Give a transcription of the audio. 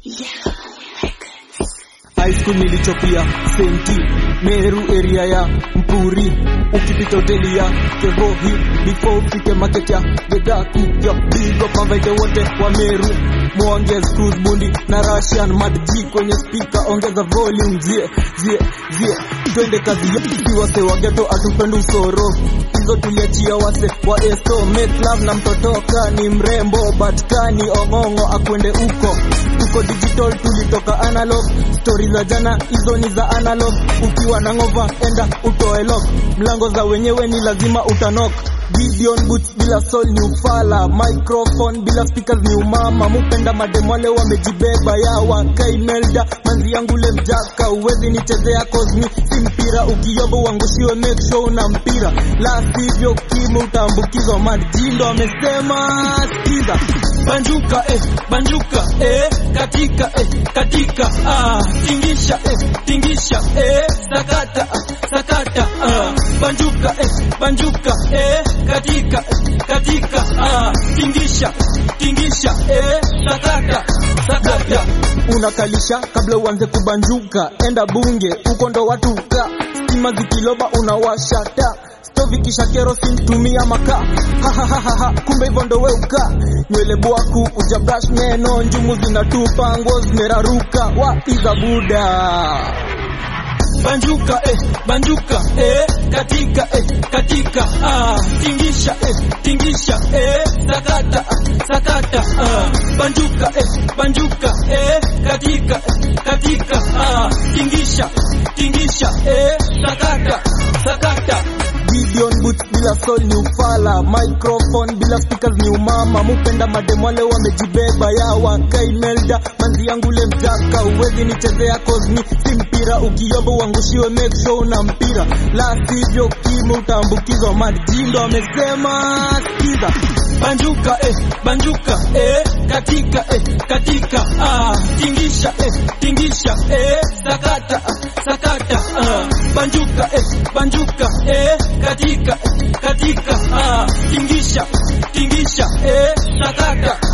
high school nilichopia senti meru area ya mpuri ukipita hoteli ya kevohi before ufike market ya gedaku yo big up mavaide wote wa meru mwongez cruise bundi na russian madg kwenye speaker ongeza volume zie zie zie twende kazi yetu wase wa ghetto atupende usoro hizo tuliachia wase wa esto make love na mtotoka ni mrembo but kani ong'ong'o akwende uko tuko digital tulitoka analog stori za jana hizo ni za analog ukiwa na ngova enda utoe lock mlango za wenyewe ni lazima utanok Gideon boots bila soul ni ufala microphone bila speakers ni umama mupenda mademo wale wamejibeba ya wakai melda manzi yangu le mjaka uwezi nichezea cause mi si mpira ukiyomba uangushiwe make sure una mpira la sivyo kimu utaambukizwa majindo amesema skiza banjuka eh, banjuka eh, katika eh, katika ah, tingisha eh, tingisha eh, sakata ah, sakata ah, banjuka eh, banjuka eh, katika eh, katika ah, tingisha tingisha eh, sakata sakata unakalisha kabla uanze kubanjuka enda bunge huko ndo watu ka stima zikiloba unawasha taa stovi kisha kerosin tumia makaa hahahaha kumbe hivyo ndo weuka nywele bwaku ujabrash neno njumu zinatupa nguo zimeraruka wa iza buda banjuka eh, banjuka eh, katika eh, katika ah, tingisha eh, tingisha eh, sakata ah, sakata ah, banjuka eh, banjuka eh, katika eh, katika ah, tingisha tingisha eh, sakata sakata Gideon boots bila soul ni ufala microphone bila speakers ni umama mupenda mademo wale wamejibeba ya wakai melda manzi yangu le mjaka uwezi nichezea cause mi si mpira ukiyomba uangushiwe make sure una mpira la sivyo kimu utaambukizwa majindo amesema skiza banjuka eh, banjuka eh, katika eh, katika ah, tingisha eh, tingisha eh, sakata ah, sakata ah, banjuka eh, banjuka eh, katika eh, katika ah, tingisha tingisha eh, sakata